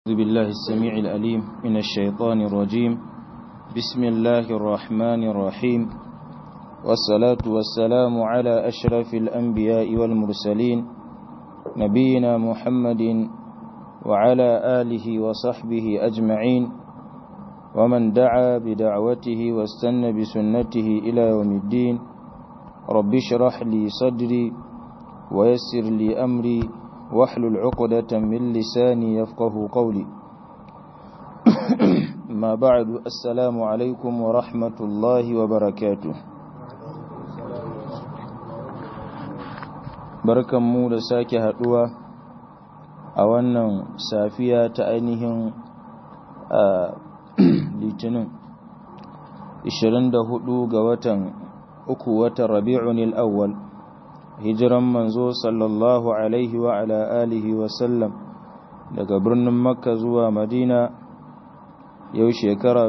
أعوذ بالله السميع الأليم من الشيطان الرجيم بسم الله الرحمن الرحيم والصلاة والسلام على أشرف الأنبياء والمرسلين نبينا محمد وعلى آله وصحبه أجمعين ومن دعا بدعوته واستنى بسنته إلى يوم الدين رب اشرح لي صدري ويسر لي أمري واحلل عقدة من لساني يفقه قولي ما بعد السلام عليكم ورحمة الله وبركاته barkan mu da sake haduwa a wannan safiya ta ainihin litinin 24 ga watan uku watan rabi'un al-awwal hijiran manzo sallallahu alaihi wa ala alihi wa sallam daga birnin makka zuwa madina yau shekara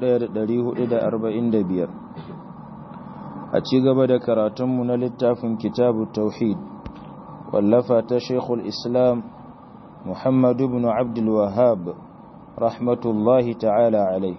1445 a ci gaba da karatunmu na littafin kitabu tauhid wallafa ta shekul islam muhammadu ibn abdul wahab rahmatullahi ta'ala alai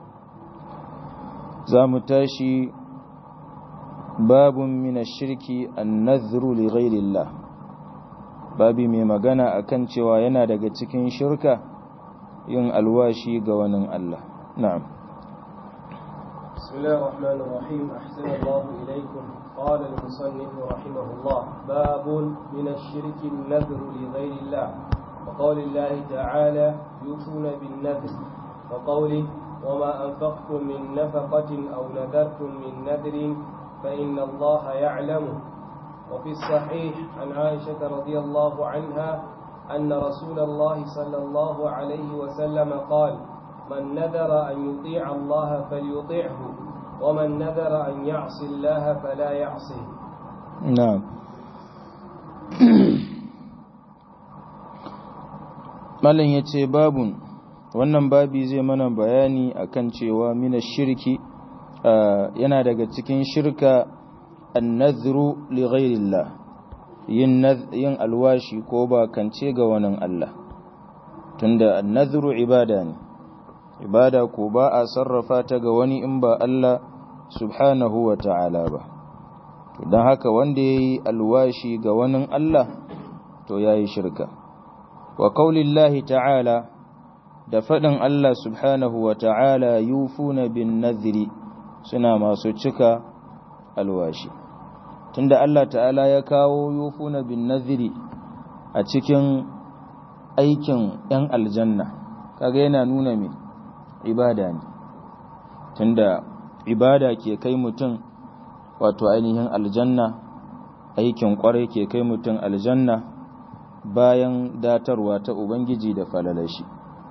za mu tashi باب من الشرك النذر لغير الله babi mai magana akan cewa yana daga cikin shirka yin alwashi ga wani Allah na'am بسم الله الرحمن الرحيم أحسن الله إليكم قال المصنف رحمه الله باب من الشرك النذر لغير الله وقول الله تعالى يوفون بالنذر وقوله وما أنفقتم من نفقة أو نذرتم من نذر فإن الله يعلمه وفي الصحيح عن عائشة رضي الله عنها أن رسول الله صلى الله عليه وسلم قال من نذر أن يطيع الله فليطيعه ومن نذر أن يعصي الله فلا يعصيه نعم Malam ya ce babun wannan babi zai mana bayani akan cewa mina shirki yana daga cikin shirka annadhru li ghairillah yin yin alwashi ko ba kance ga wani Allah tunda annadhru ibada ne ibada ko ba a sarrafa ta ga wani in ba Allah subhanahu wa ta'ala ba to dan haka wanda yayi alwashi ga wani Allah to yayi shirka wa qaulillahi ta'ala da fadin Allah subhanahu wa ta'ala yufuna bin nadhri suna masu cika alwashi tunda Allah ta'ala ya kawo yufuna bin naziri a cikin aikin ‘yan aljanna kaga yana nuna mai ibada ne tunda ibada ke kai mutum wato ainihin aljanna aikin kwarai ke kai mutum aljanna bayan datarwa ta ubangiji da falalashi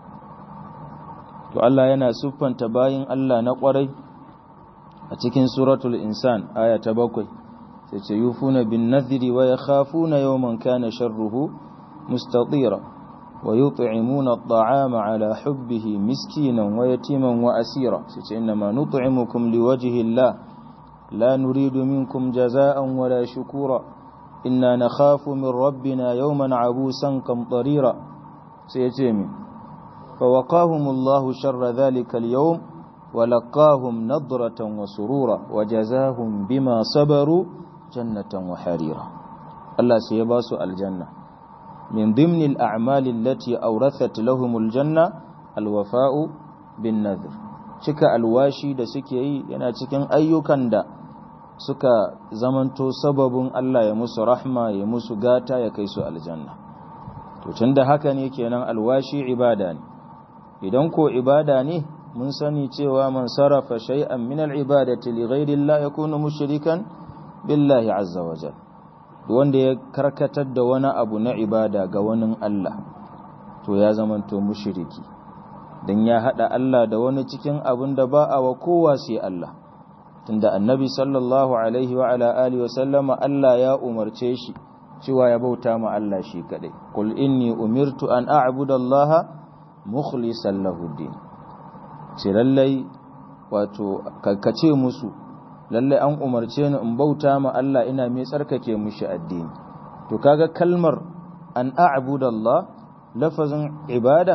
to Allah yana siffanta bayin Allah na kwarai a cikin suratul insan aya ta bakwai sai ce yufuna bin nadhiri wa yakhafuna yawman kana sharruhu mustatira wa yut'imuna at'ama ala hubbihi miskinan wa yatiman wa asira sai ce inna ma nut'imukum liwajhi Allah la nuridu minkum jazaa'an wala shukura inna nakhafu min rabbina yawman abusan qamtarira sai ce mi fa waqahumullahu sharra dhalika al-yawm ولقاهم نضرة وسرورا وجزاهم بما صبروا جنة وحريرا الله سيباس الجنة من ضمن الأعمال التي أورثت لهم الجنة الوفاء بالنذر cika alwashi da suke yi yana cikin ayyukan da suka zamanto sababin Allah ya musu rahma ya musu gata ya kai su aljanna to tunda haka ne kenan alwashi ibada ne idan ko ibada ne mun sani cewa man sarrafa shay'an min al-ibadati li ghayri Allah yakunu mushrikan billahi azza wa jal wanda ya karkatar da wani abu na ibada ga wani Allah to ya zamanto mushriki dan ya hada Allah da wani cikin abin da ba a wa kowa sai Allah tunda annabi sallallahu alaihi wa ala alihi wa sallama Allah ya umarce shi cewa ya bauta ma Allah shi kadai qul inni umirtu an a'budu Allah mukhlishan lahu din ce lallai wato kakkace musu lallai an umarce ni in bauta ma Allah ina mai tsarkake mushi addini to kaga kalmar an a'budu Allah lafazin ibada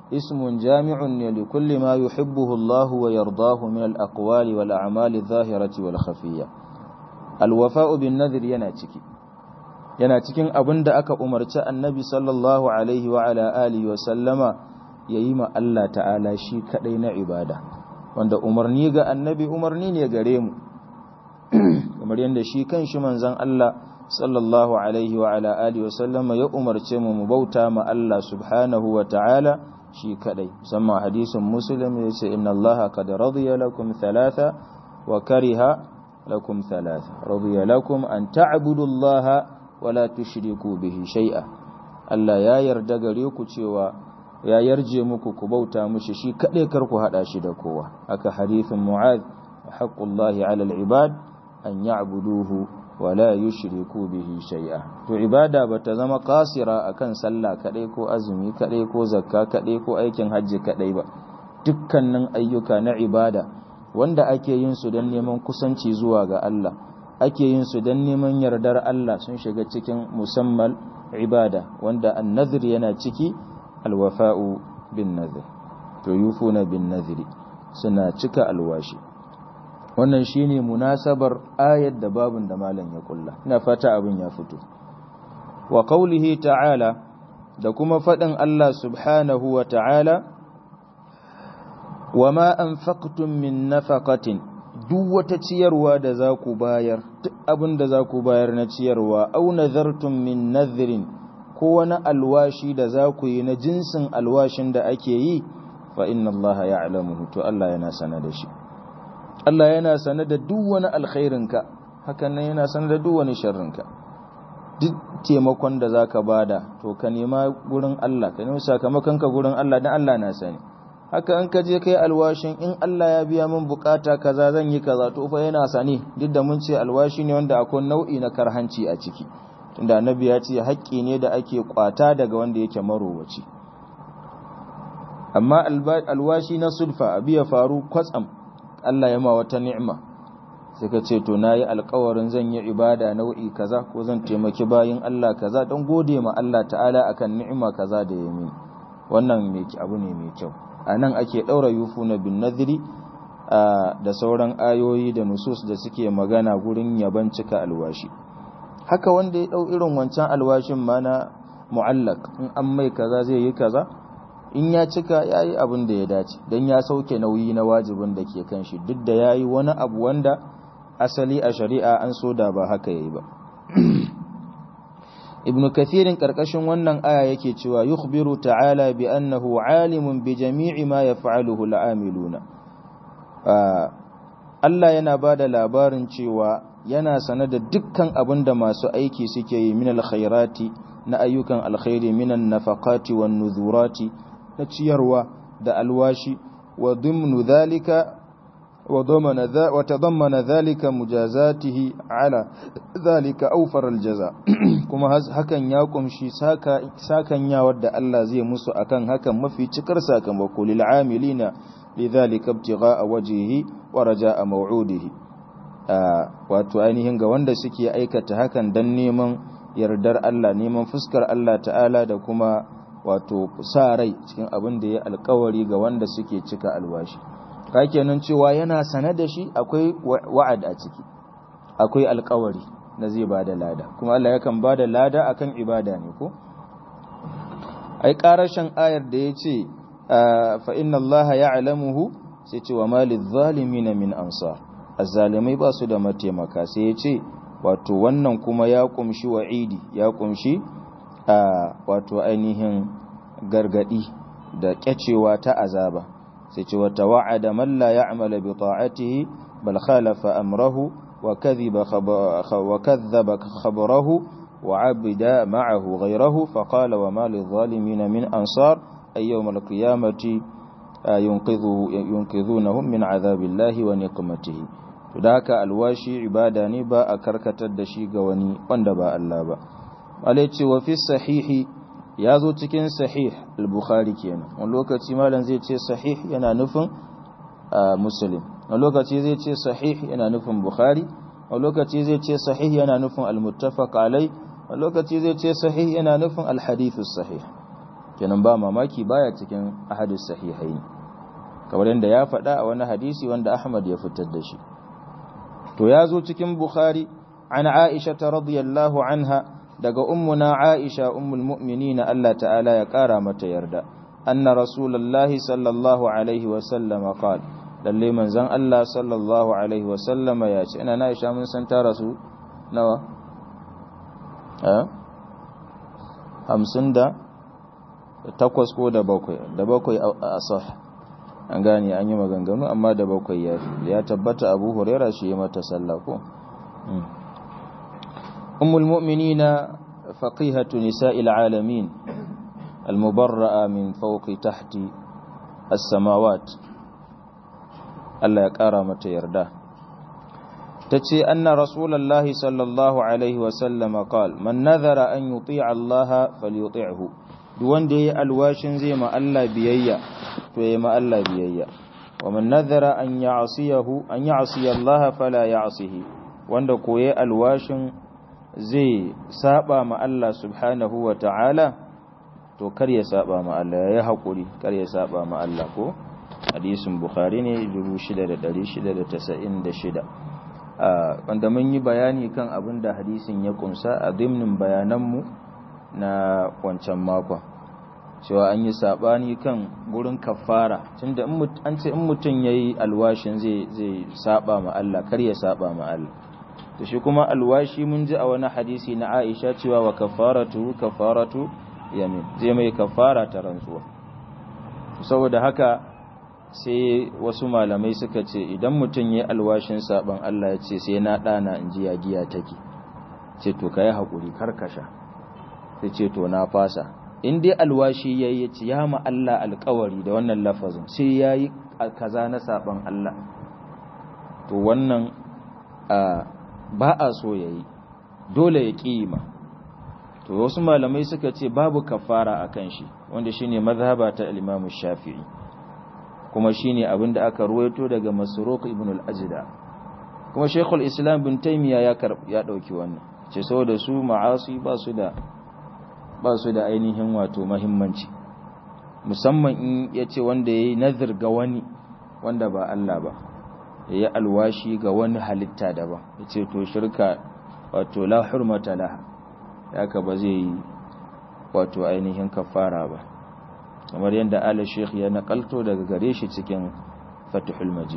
ismun jami'un ne li kulli ma yuhibbuhu Allah wa yardahu min al-aqwali wal a'mali adh-dhahirati wal khafiyya al-wafa'u bin nadhr yana ciki yana cikin abin da aka umarci annabi sallallahu alaihi wa ala alihi wa sallama yayi ma Allah ta'ala shi kadai na ibada wanda umarni ga annabi umarni ne gare mu kamar yadda shi kanshi manzon Allah sallallahu alaihi wa ala alihi wa sallama ya umarce mu mu bauta ma Allah subhanahu wa ta'ala shi kadai musamman hadisin muslim yace inna Allah qad radiya lakum thalatha wa kariha lakum thalatha radiya lakum an ta'budu Allah wala tushriku bihi shay'a Allah ya yarda gare ku cewa ya yarje muku ku bauta mushi shi kade kar ku hada shi da kowa aka hadithin mu'adh haqqullahi 'ala al-ibad an ya'buduhu wala yushriku bihi shay'a to ibada bata zama kasira akan sallah kadai ko azumi kadai ko zakka kadai ko aikin hajji kadai ba dukkanin ayyuka na ibada wanda ake yin su don neman kusanci zuwa ga Allah ake yin su don neman yardar Allah sun shiga cikin musamman ibada wanda annazir yana ciki alwafa'u bin nazir to yufuna bin naziri suna cika alwashi wannan shine munasabar ayat da babun da malam ya kulla ina fata abin ya fito wa qawlihi ta'ala da kuma fadin Allah subhanahu wa ta'ala wama anfaqtum min nafaqatin duk wata ciyarwa da za ku bayar duk abin da za ku bayar na ciyarwa au nazartum min nadhrin ko wani alwashi da za ku yi na jinsin alwashin da ake yi fa inna Allah ya'lamuhu to Allah yana sana da shi Allah yana sana da duk wani alkhairinka hakan nan yana sana da duk wani sharrinka duk taimakon da zaka bada to ka nema gurin Allah ka nemi sakamakon ka gurin Allah dan Allah na sani haka an ka je kai alwashin in Allah ya biya min bukata kaza zan yi kaza to fa yana sani duk da mun ce alwashi ne wanda akwai nau'i na karhanci a ciki tunda annabi ya ce haƙƙi ne da ake kwata daga wanda yake marowaci amma alwashi na sulfa abi ya faru kwatsam Allah ya ma wata ni'ima sai ka ce to nayi alƙawarin zan yi ibada nau'i kaza ko zan taimaki bayin Allah kaza don gode ma Allah ta'ala akan ni'ima kaza da ya mini wannan mai abu ne mai kyau a nan ake ɗaura yufu na bin nadiri da sauran ayoyi da nusus da suke magana gurin yaban cika alwashi haka wanda ya ɗau irin wancan alwashin ma na mu'allak in an mai kaza zai yi kaza in ya cika ya yi abin da ya dace don ya sauke nauyi na wajibin da ke kan shi duk da ya yi wani abu wanda asali a shari'a an so da ba haka ya yi ba ibn kathirin karkashin wannan aya yake cewa yukhbiru ta'ala bi annahu alimun bi jami'i ma yaf'aluhu al'amiluna Allah yana bada labarin cewa yana sane da dukkan abin da masu aiki suke yi min alkhairati na ayyukan alkhairi minan nafaqati wan nuzurati na ciyarwa da alwashi wa dhimnu dhalika وضمن ذا وتضمن ذلك مجازاته على ذلك أوفر الجزاء كما hakan ya kumshi sakan ya wadda Allah zai musu akan hakan mafi cikar sakamako lil amilina lidhalika ibtigha'a wajhihi wa raja'a maw'udihi wato ainihin ga wanda suke aikata hakan dan neman yardar Allah neman fuskar Allah ta'ala da kuma wato sa rai cikin abin da ya alkawari ga wanda suke cika alwashi kenan cewa yana sane da shi akwai wa'ad a ciki akwai alkawari na zai ba da lada kuma Allah yakan ba da lada akan ibada ne ko ai karashin ayar da ya ce fa inna Allah ya'lamuhu sai ce wa malil zalimin min ansar azzalimai ba su da mataimaka sai ya ce wato wannan kuma ya kumshi wa'idi ya kumshi wato ainihin gargadi da kyacewa ta azaba sai ce wata wa'ada man la ya'mala bi ta'atihi bal khalafa amrahu wa kadhiba wa kadhaba khabarahu wa 'abida ma'ahu ghayrahu fa qala wa ma lil zalimin min ansar ay yawm al qiyamati yunqidhu yunqidhunahum min 'adhabillahi wa niqmatihi to da haka alwashi ibada ne ba a karkatar da shi ga wani wanda ba Allah ba alai ce wa fi sahihi ya zo cikin sahih al-bukhari kenan wani lokaci malam zai ce sahih yana nufin muslim wani lokaci zai ce sahih yana nufin bukhari wani lokaci zai ce sahih yana nufin al-muttafaq alai wani lokaci zai ce sahih yana nufin al-hadith sahih kenan ba mamaki baya cikin ahadis sahihaini kamar yadda ya faɗa a wani hadisi wanda Ahmad ya fitar da shi to ya zo cikin Bukhari an Aisha radiyallahu anha daga ummuna Aisha ummul mu'minin Allah ta'ala ya kara mata yarda anna rasulullahi sallallahu alaihi wa sallama qala lalle manzon Allah sallallahu alaihi wa sallama ya ce ina na Aisha mun san ta rasu nawa eh hamsin da takwas ko da bakwai da bakwai a sah an gane an yi maganganu amma da bakwai ya fi ya tabbata abu huraira shi ya mata sallah ko ummul mu'minina faqihatu nisa'il alamin المبرأة من فوق تحت السماوات الله يقرا yarda. تتي أن رسول الله صلى الله عليه وسلم قال من نذر أن يطيع الله فليطيعه دوان دي الواشن زي ما الله بيئيا توي ما الله بيئيا ومن نذر أن يعصيه أن يعصي الله فلا يعصيه وان كوي الواشن زي سابا ما الله سبحانه وتعالى to kar ya saba ma Allah ya haƙuri kar ya saba ma Allah ko hadisin bukhari ne 6696 wanda mun yi bayani kan abin da hadisin ya kunsa a dimnin bayananmu na wancan makon cewa an yi sabani kan gurin kafara tunda an ce in mutum ya yi alwashin zai saba ma Allah kar ya saba ma Allah to shi kuma alwashi mun ji a wani hadisi na Aisha cewa wa kafaratu kafaratu yamin zai mai kafara ta rantsuwa saboda haka sai wasu malamai suka ce idan mutum ya alwashin saban Allah ya ce sai na ɗana in ji giya take ce to ka yi haƙuri karkasha sai ce to na fasa in dai alwashi ya yi ce ya ma Allah alkawari da wannan lafazin sai ya yi kaza na saban Allah to wannan ba a so ya yi dole ya ƙima to wasu malamai suka ce babu kafara a kan shi wanda shine mazhaba ta al-Imam Shafi'i kuma shine abin da aka ruwaito daga Masruq ibn al-Ajda kuma Sheikhul Islam bin Taymiyyah ya ya dauki wannan ce saboda su ma'asi ba su da ba su da ainihin wato muhimmanci musamman in yace wanda yayi nazar ga wani wanda ba Allah ba yayi alwashi ga wani halitta daban yace to shirka wato la hurmata laha haka ba zai yi wato ainihin kafara ba kamar yadda ala sheikh ya nakalto daga gare shi cikin fatihul majid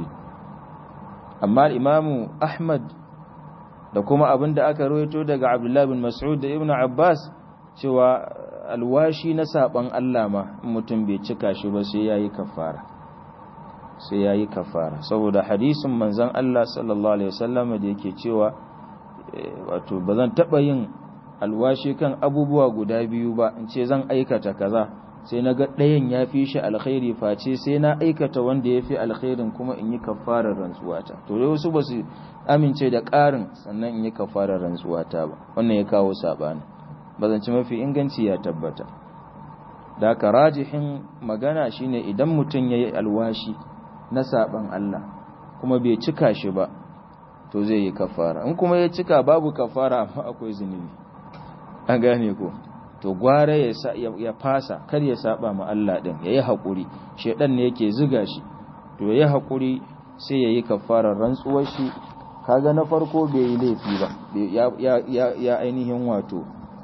amma imamu ahmad da kuma abin da aka rawaito daga abdullahi bin mas'ud da ibnu abbas cewa alwashi na saban Allah ma mutum bai cika shi ba sai yayi kafara sai yayi kafara saboda hadisin manzon Allah sallallahu alaihi wasallam da yake cewa wato bazan taba yin alwashi kan abubuwa guda biyu ba in ce zan aikata kaza sai na ga ɗayan ya fi shi alkhairi face sai na aikata wanda ya fi alkhairin kuma in yi kafarar rantsuwata to dai wasu ba su amince da ƙarin sannan in yi kafarar rantsuwata ba wannan ya kawo saɓani bazanci mafi inganci ya tabbata da ka rajihin magana shine idan mutum ya yi alwashi na saɓan Allah kuma bai cika shi ba to zai yi kafara in kuma ya cika babu kafara amma akwai zunubi an gane ko to gwara ya fasa kar ya saba ma Allah din yayi hakuri shedan ne yake zuga shi to yayi hakuri sai yayi kafarar rantsuwar shi kaga na farko bai yi laifi ba ya ya ya ainihin wato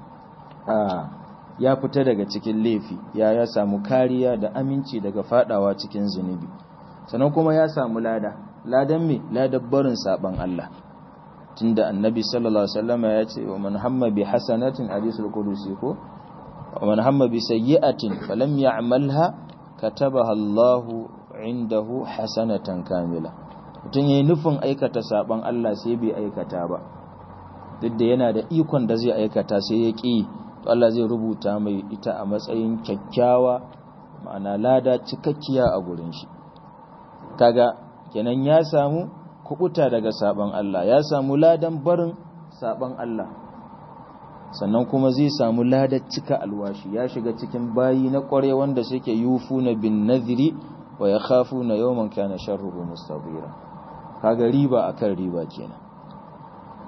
a ya fita daga cikin laifi ya ya samu kariya da aminci daga fadawa cikin zunubi sannan kuma ya samu lada ladan me ladan barin saban Allah tunda annabi sallallahu alaihi wasallam ya ce wa man hamma bi hasanatin hadisul qudusi ko wa man hamma bi sayyi'atin falam ya'malha katabaha Allahu indahu hasanatan kamila mutun yayin nufin aikata saban Allah sai bai aikata ba duk da yana da ikon da zai aikata sai ya ki to Allah zai rubuta mai ita a matsayin kyakkyawa ma'ana lada cikakkiya a gurin shi kaga kenan ya samu kubuta daga saban Allah ya samu ladan barin saban Allah sannan kuma zai samu ladar cika alwashi ya shiga cikin bayi na kware wanda suke yufuna bin nadhiri wa yakhafuna yawman kana sharruhu mustabira kaga riba akan riba kenan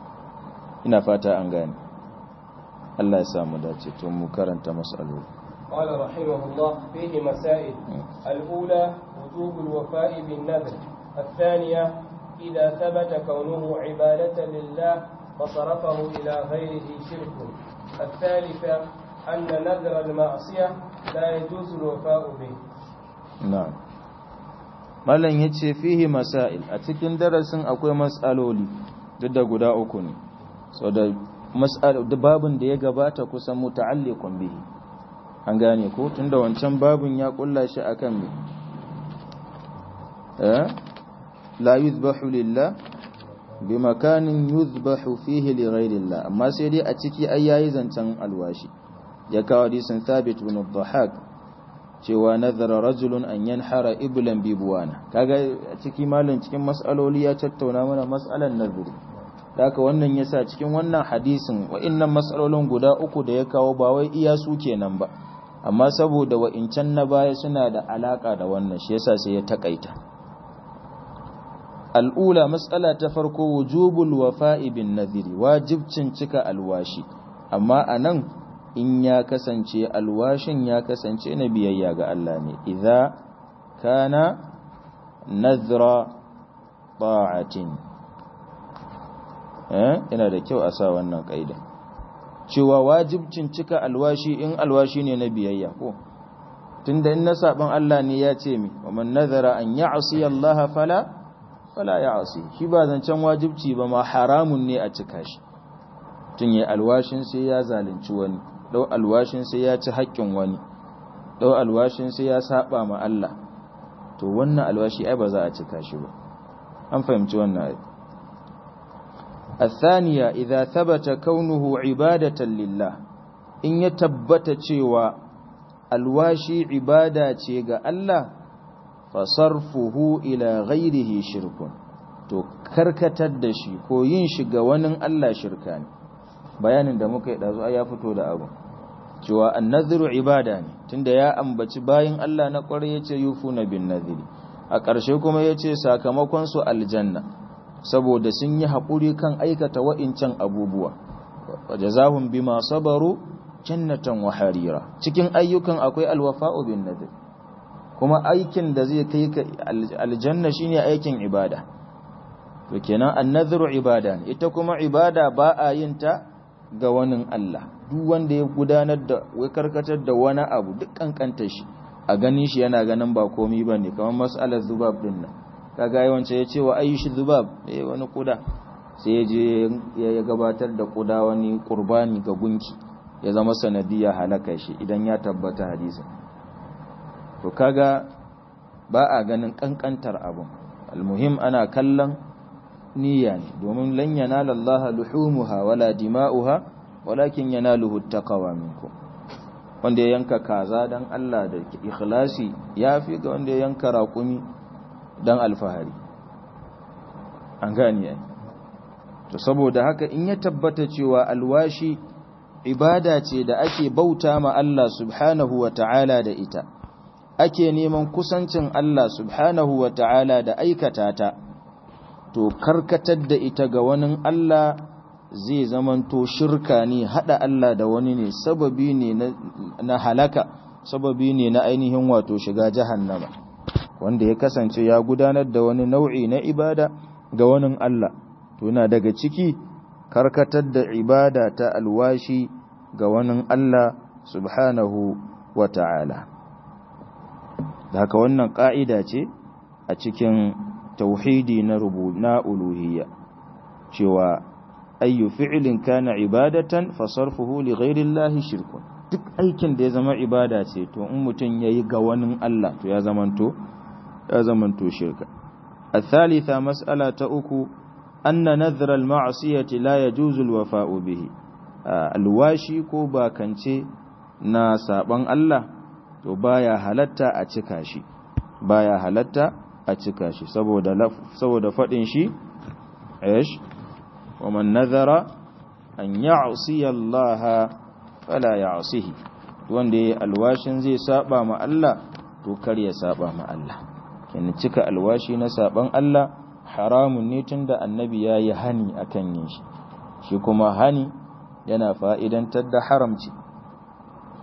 ina fata an gane Allah ya samu dace to mu karanta masaloli قال رحمه الله فيه مسائل الأولى وجوب الوفاء بالنذر الثانية إذا ثبت كونه عبادة لله فصرفه إلى غيره شرك الثالثة أن نذر المعصية لا يجوز الوفاء به na'am mallan yace fihi masail a cikin darasin akwai mas'aloli duk da guda uku ne so da mas'al babun da ya gabata kusan muta'alliqun bihi an gane ko tunda wancan babun ya kulla shi akan me eh la yuzbahu lillah bi makanin yuzbahu fihi li ghayrillah amma sai dai a ciki ai yayi zancen alwashi ya kawo hadisin thabit ibn dhahak cewa nazara rajulun an yanhara iblan bibuwana kaga a ciki malin cikin mas'aloli ya tattauna mana mas'alan nazari haka wannan yasa cikin wannan hadisin wa'annan mas'alolin guda uku da ya kawo ba wai iya su kenan ba amma saboda wa'incan na baya suna da alaka da wannan shi yasa sai ya takaita al'ula mas'ala ta farko wujubul wafa'i bin nadhiri wajibcin cika alwashi amma anan in ya kasance alwashin ya kasance na biyayya ga Allah ne idza kana nadhra ta'atin eh ina da kyau a sa wannan kaida cewa wajibcin cika alwashi in alwashi ne na biyayya ko tunda in na saban Allah ne ya ce mi wa man nadhara an ya'si Allah fala fala ya'si shi ba zancen wajibci ba ma haramun ne a cika shi tun yi alwashin sai ya zalunci wani dau alwashin sai ya ci haƙƙin wani dau alwashin sai ya saba ma Allah to wannan alwashi ai ba za a cika shi ba an fahimci wannan ai الثانية إذا ثبت كونه عبادة لله إن يتبت cewa alwashi ibada ce ga Allah fasarfuhu ila ghairihi shirkun to karkatar da shi ko yin shi ga wani Allah shirka ne bayanin da muka yi dazu ya fito da abu cewa annadhiru ibada ne tunda ya ambaci bayin Allah na kware yace yufuna bin nadhiri a ƙarshe kuma yace sakamakon su aljanna saboda sun yi haƙuri kan aikata wa'incan abubuwa wajazahum bima sabaru jannatan wa harira cikin ayyukan akwai alwafa'u bin nadhir kuma aikin da zai kai ka aljanna shine aikin ibada to kenan annadhiru ibada ne ita kuma ibada ba a yin ta ga wani Allah duk wanda ya gudanar da wai karkatar da wani abu duk kankanta shi a ganin shi yana ganin ba komai bane kamar mas'alar zubab din nan kaga yawanci ya ce wa ayyushi zubab eh wani kuda sai ya je ya gabatar da kuda wani qurbani ga gunki ya zama sanadiyya halaka shi idan ya tabbata hadisin to kaga ba a ganin kankantar abun almuhim ana kallon niyya ne domin lan yanala Allah luhumuha wala dima'uha walakin yanaluhu taqwa minkum wanda ya yanka kaza dan Allah da ikhlasi yafi ga wanda ya yanka raƙumi dan alfahari an gani ai to saboda haka in ya tabbata cewa alwashi ibada ce da ake bauta ma Allah subhanahu wa ta'ala da ita ake neman kusancin Allah subhanahu wa ta'ala da aikata ta to karkatar da ita ga wani Allah zai zamanto shirka ne hada Allah da wani ne sababi ne na halaka sababi ne na ainihin wato shiga jahannama wanda ya kasance ya gudanar da wani nau'i na ibada ga wani Allah to yana daga ciki karkatar da ibada ta alwashi ga wani Allah subhanahu wa ta'ala da haka wannan ƙa'ida ce a cikin tauhidi na na uluhiyya cewa ayyu fi'lin kana ibadatan fasarfuhu li ghairillahi shirkun duk aikin da ya zama ibada ce to in mutum yayi ga wani Allah to ya zamanto ya zamanto shirka الثالثة مسألة أكو أن نذر المعصية لا يجوز الوفاء به الواشي ko bakance na saban Allah to baya halatta a cika shi baya halatta a cika shi saboda saboda fadin shi aish wa man nadhara an ya'si Allah fala ya'sihi wanda yayi alwashin zai saba ma Allah to kar ya saba ma Allah kin cika alwashi na saban Allah haramun ne tunda annabi yayi hani akan yin shi shi kuma hani yana fa'idantar da haramci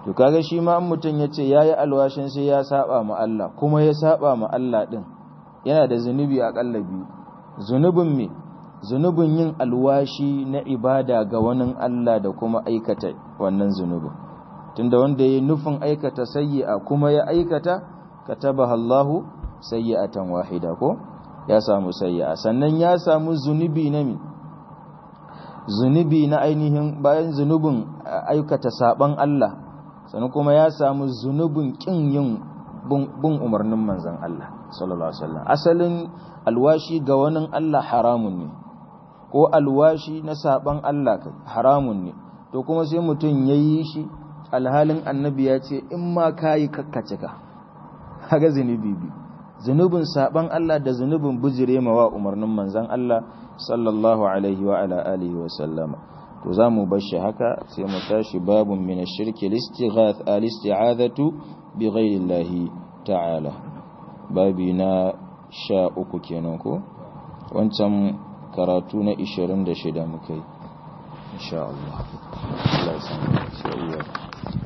to kaga shi ma an mutum ya ce ya yi alwashin sai ya saba ma Allah kuma ya saba ma Allah ɗin yana da zunubi aƙalla biyu zunubin me zunubin yin alwashi na ibada ga wani Allah da kuma aikata wannan zunubin tunda wanda ya nufin aikata sayyi'a kuma ya aikata katabaha Allahu sayyi'atan wahida ko ya samu sayyi'a sannan ya samu zunubi na mi zunubi na ainihin bayan zunubin aikata saban Allah sannan kuma ya samu zunubin kin yin bin umarnin manzon Allah sallallahu alaihi wasallam asalin alwashi ga wani Allah haramun ne ko alwashi na saban Allah haramun ne to kuma sai mutum yayi shi alhalin annabi ya ce in ma kayi kakkace ka haga zunubi bi zunubin saban Allah da zunubin bujire wa umarnin manzon Allah sallallahu alaihi wa ala alihi wa sallama to zamu bar shi haka sai mu tashi babun min ash-shirki al-istighath al-isti'adatu bi ghayri Allah ta'ala babi na sha uku kenan ko wancan karatu na 26 muka yi insha Allah Allah ya san sai